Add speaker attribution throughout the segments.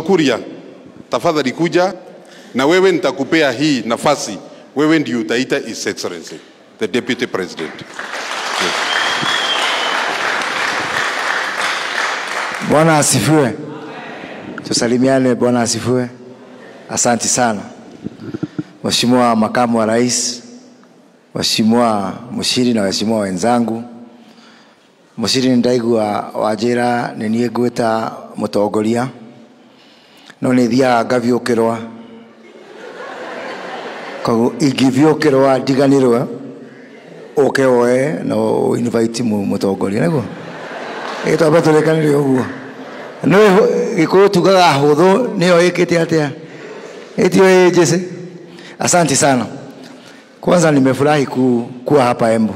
Speaker 1: Kuria, tafadhali kuja na wewe, nitakupea hii nafasi, wewe ndio utaita His Excellency the Deputy President.
Speaker 2: Bwana asifiwe. Tusalimiane. Bwana asifiwe. Asanti sana Mheshimiwa Makamu wa Rais, Mheshimiwa Mushiri na waheshimiwa wenzangu. Mushiri ndaigua wanjĩra nĩ niĩ ngwĩta mũtongoria no nĩ thiaga ngabiũkĩrwa koguo ingĩbiũkĩrwa ndiganĩrwe ũke woe na invite mu- mũtongoria nĩguo ĩ twambe tũrĩkanĩre ũguo nĩ gĩkũyũ tugaga hũthũ nĩyo ĩkĩte atĩa ĩtio ĩ njĩcĩ asanti sana kwanza nimefurahi ku, kuwa hapa Embu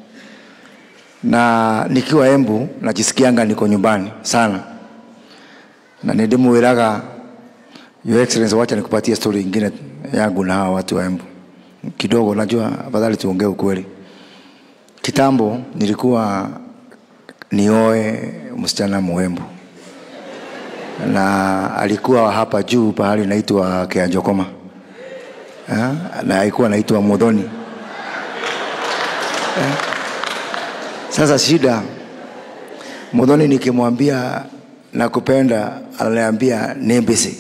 Speaker 2: na nikiwa Embu najisikianga niko nyumbani sana, na nindimwiraga Your Excellency, wacha nikupatie story ingine yangu na hawa watu wa Embu kidogo. Najua afadhali tuongee ukweli. Kitambo nilikuwa nioe msichana Muembu na alikuwa hapa juu pahali naitwa Kianjokoma Eh, na alikuwa naitwa Mudhoni. Eh, Sasa shida Mudhoni nikimwambia nakupenda, ananiambia nembese.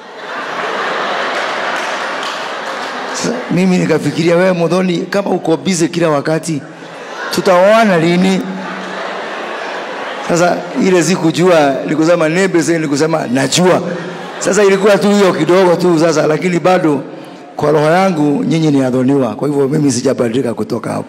Speaker 2: Sasa mimi nikafikiria, wewe Mudhoni, kama uko busy kila wakati, tutaoana lini? Sasa ile sikujua, nikusema nembese, nikusema najua. Sasa ilikuwa tu hiyo kidogo tu sasa, lakini bado kwa roho yangu nyinyi ni adhoniwa, kwa hivyo mimi sijabadilika kutoka hapo.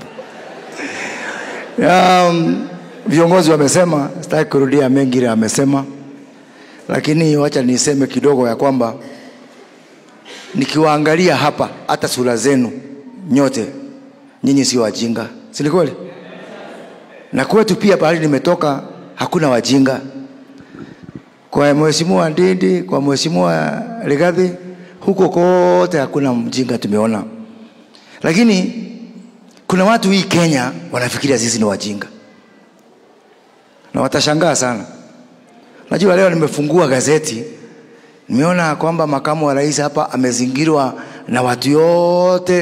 Speaker 2: Um, viongozi wamesema, sitaki kurudia mengi ile amesema, lakini wacha niseme kidogo ya kwamba nikiwaangalia hapa, hata sura zenu nyote, nyinyi sio wajinga, si ni kweli? Na kwetu pia pahali nimetoka hakuna wajinga. Kwa mheshimiwa Ndindi, kwa mheshimiwa Rigathi, huko kote hakuna mjinga tumeona, lakini kuna watu hii Kenya wanafikiria sisi ni wajinga na watashangaa sana. Najua leo nimefungua gazeti, nimeona kwamba makamu wa rais hapa amezingirwa na watu yote,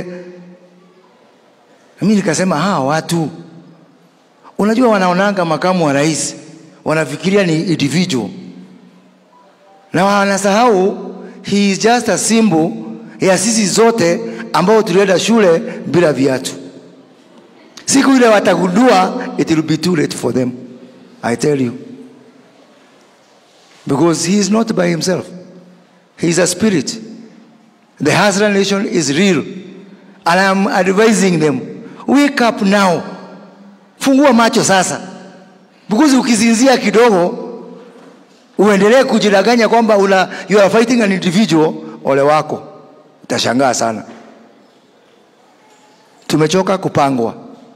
Speaker 2: na mimi nikasema hawa watu, unajua, wanaonanga makamu wa rais wanafikiria ni individual na wanasahau he is just a symbol ya sisi zote ambao tulienda shule bila viatu. Siku ile watagundua, it will be too late for them. I tell you. Because he is not by himself. He is a spirit. The Hazara nation is real. And I am advising them, wake up now. Fungua macho sasa. Because ukizinzia kidogo uendelee kujidanganya kwamba una, you are fighting an individual, ole wako. Utashangaa sana. Tumechoka kupangwa.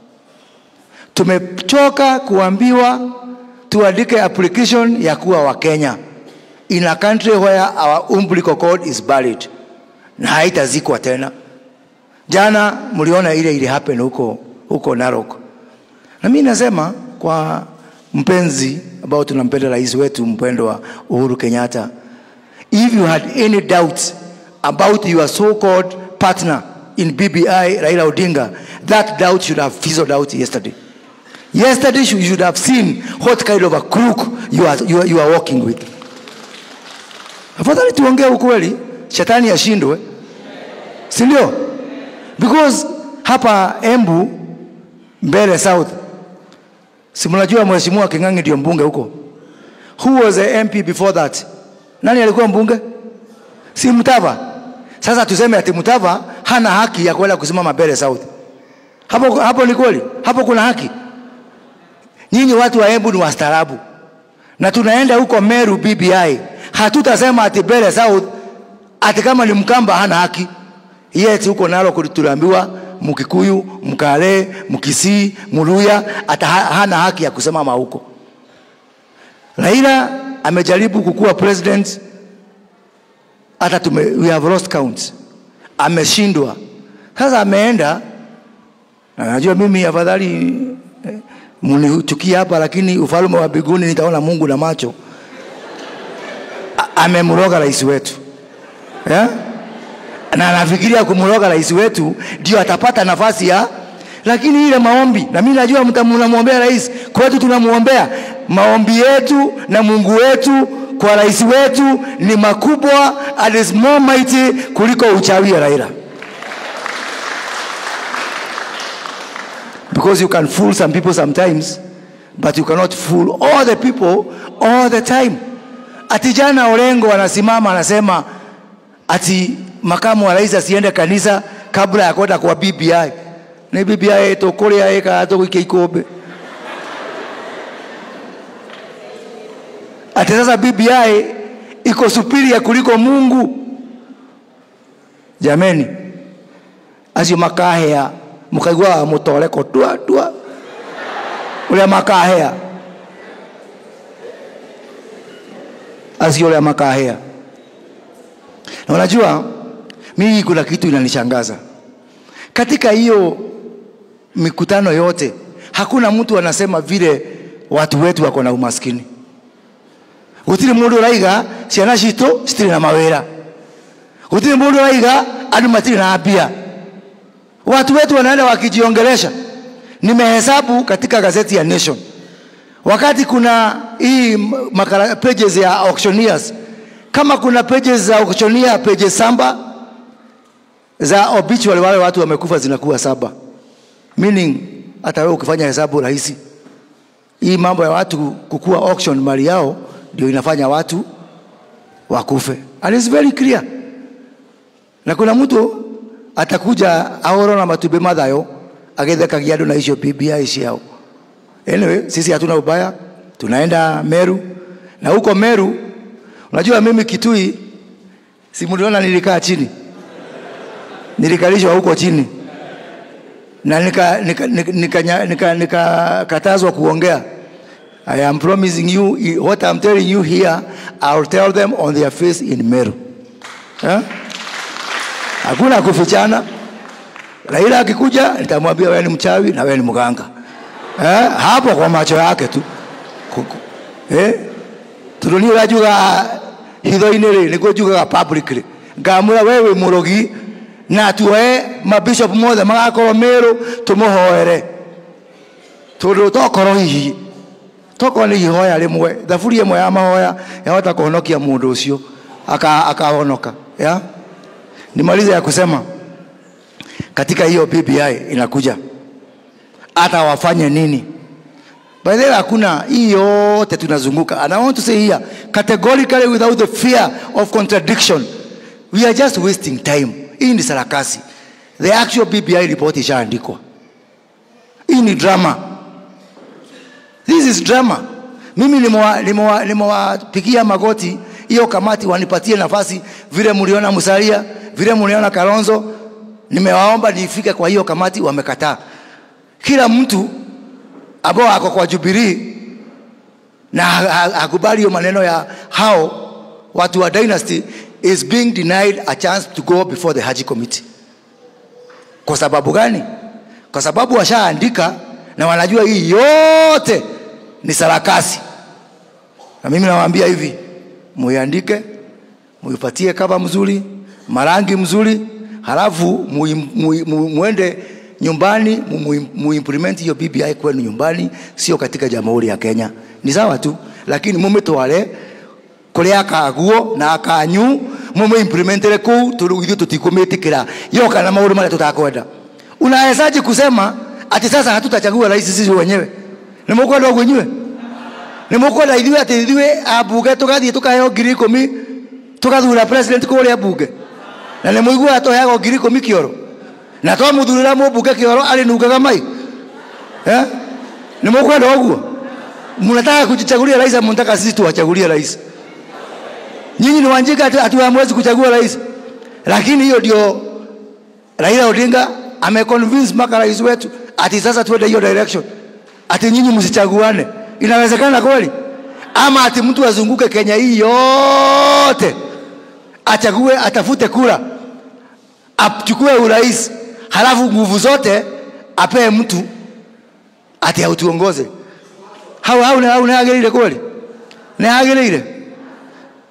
Speaker 2: Tumechoka kuambiwa tuandike application ya kuwa wa Kenya in a country where our umbilical cord is buried na haitazikwa tena. Jana mliona ile ile happen huko huko Narok, na mimi nasema kwa mpenzi ambao tunampenda rais wetu mpendwa Uhuru Kenyatta, if you had any doubt about your so-called partner in BBI Raila Odinga, that doubt should have fizzled out yesterday. Yesterday you should have seen what kind of a crook you are, you are, you are walking with. Afadhali tuongee ukweli, shetani ashindwe, si ndio? Because hapa Embu mbele South, si mnajua mheshimiwa King'ang'i ndio mbunge huko. Who was the MP before that? Nani alikuwa mbunge? Si Mtava. Sasa tuseme ati Mtava hana haki ya kwenda kusimama mbele South. Hapo, hapo ni kweli? Hapo kuna haki? Nyinyi watu wa Embu ni wastaarabu, na tunaenda huko Meru BBI, hatutasema ati Mbere South ati kama ni Mkamba hana haki. Yet huko nalo tuliambiwa Mkikuyu, Mkale, Mkisii, Muluya ata ha- hana haki ya kusimama huko. Raila amejaribu kukuwa president, hata tume, we have lost count, ameshindwa. Sasa ameenda na najua mimi afadhali eh, mnichukia hapa, lakini ufalme wa mbinguni nitaona Mungu na macho. A- amemroga rais wetu yeah? na anafikiria kumroga rais wetu ndio atapata nafasi ya lakini ile maombi na mimi najua mta- mnamwombea rais kwetu tunamwombea maombi yetu na mungu wetu kwa rais wetu ni makubwa and is more mighty kuliko uchawi ya raila because you can fool some people sometimes but you cannot fool all the people all the time ati jana orengo anasimama anasema ati makamu wa rais asiende kanisa kabla ya kwenda kwa BBI ni BBI tukuria ika tuguikia ikombe ati sasa BBI iko superior kuliko Mungu jameni acio makahea mukaigua mutoreko twa twa uria makahea acio uria makahea na unajua mimi kuna kitu inanishangaza katika hiyo mikutano yote hakuna mtu anasema vile watu wetu wako na umaskini gutiri mundu uraiga ciana citu citiri na mawira gutiri mundu uraiga andu matiri na mbia watu wetu wanaenda wakijiongelesha nimehesabu katika gazeti ya nation wakati kuna hii makala, pages ya auctioneers kama kuna pages za auctioneer pages samba za obituary wale watu wamekufa zinakuwa saba meaning hata wewe ukifanya hesabu rahisi hii mambo ya watu kukua auction mali yao ndio inafanya watu wakufe and it's very clear na kuna mtu atakuja ahoro na matube mathayo agethekagia andu na icio BBI ciao anyway sisi hatuna ubaya tunaenda Meru na huko Meru unajua mimi Kitui si mliona nilikaa chini nilikalishwa huko chini na nikakatazwa nika, nika, nika, nika, nika katazwa kuongea I am promising you what I'm telling you here I'll tell them on their face in Meru eh? hakuna kufichana Raila akikuja nitamwambia wewe ni mchawi na wewe ni mganga eh? hapo kwa macho yake tu Kuku. eh? turuni urajuga hitho-inĩ rĩ nĩguo njugaga publicly ngamwĩra we wĩ mũrogi na tuoe mabishop mothe magakorwo mĩrũ tũmũhoere tondũ tokorwo hihi tokorwo nĩ ihoya rĩmwe thaburi ĩmwe ya mahoya yahota kũhonokia mũndũ ũcio aka- akahonoka ya nimalize ya kusema katika hiyo BBI inakuja hata wafanye nini By the way, hakuna hii yote tunazunguka and I want to say here categorically without the fear of contradiction we are just wasting time hii ni sarakasi the actual BBI report ishaandikwa hii ni drama this is drama mimi nimewa- nimewa- nimewapigia magoti hiyo kamati wanipatie nafasi vile mliona Musalia vile mliona Kalonzo nimewaomba nifike kwa hiyo kamati wamekataa kila mtu ambao ako kwa Jubilee na ha- ha- hakubali hiyo maneno ya hao watu wa dynasty is being denied a chance to go before the Haji committee. Kwa sababu gani? Kwa sababu washaandika na wanajua hii yote ni sarakasi, na mimi nawaambia hivi, muiandike, muipatie kava mzuri, marangi mzuri, halafu mui- mui- mu- muende nyumbani mu- mu- muimplement hiyo BBI kwenu nyumbani, sio katika jamhuri ya Kenya. Ni sawa tu, lakini mumitware kuria akaguo na akanyu mumuimplementere kuu tondu ithuĩ tutikumĩtĩkĩra yoka na maũndũ marĩa tutakwenda unawezaje kusema ati sasa hatutachagua rais sisi wenyewe nĩ mũkwenda ũguo inyuĩ nĩ mũkwenda ithuĩ atĩ ithuĩ ambunge tũgathiĩ tũkaheo ngiri ikũmi tũgathura president kũrĩa mbunge na nĩ mũiguaga tũheagwo ngiri ikũmi kĩoro na twamũthurĩra mũmbunge kĩoro arĩ nungaga mai eh? nĩ mũkwenda ũguo mnataka kujichagulia rais ama mnataka sisi tuwachagulie rais nyinyi ni wanjika ati ati hamwezi kuchagua rais lakini hiyo ndio Raila Odinga ameconvince mpaka rais wetu ati sasa tuende hiyo direction ati nyinyi msichaguane inawezekana kweli ama ati mtu azunguke Kenya hii yote achague atafute kura achukue urais halafu nguvu zote apee mtu ati autuongoze hau hau hau nĩagĩrĩire kweli nĩagĩrĩire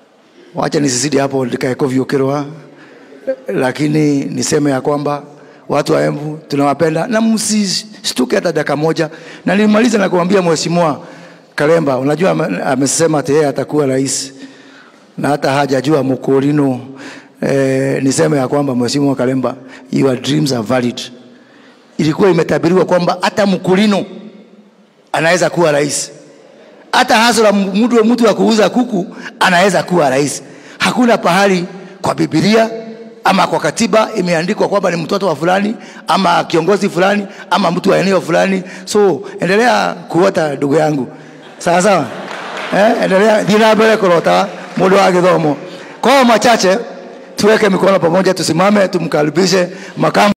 Speaker 2: wacha nisizidi hapo ndikaekovyukirwa lakini niseme ya kwamba watu wa Embu tunawapenda na msishtuke hata dakika moja, na nilimaliza na kumwambia mheshimiwa Kalemba, unajua ame- amesema ati yeye atakuwa rais na hata hajajua Mukurino. Eh, niseme ya kwamba mheshimiwa Kalemba, your dreams are valid. Ilikuwa imetabiriwa kwamba hata Mukurino anaweza kuwa rais hata hasla mtu mtu wa kuuza kuku anaweza kuwa rais. Hakuna pahali kwa Biblia ama kwa katiba imeandikwa kwamba ni mtoto wa fulani ama kiongozi fulani ama mtu wa eneo fulani. So endelea kuota ndugu yangu, sawa sawa, eh, endelea thina mbele kurota mundu wa githomo. Kwa hayo machache, tuweke mikono pamoja, tusimame tumkaribishe makamu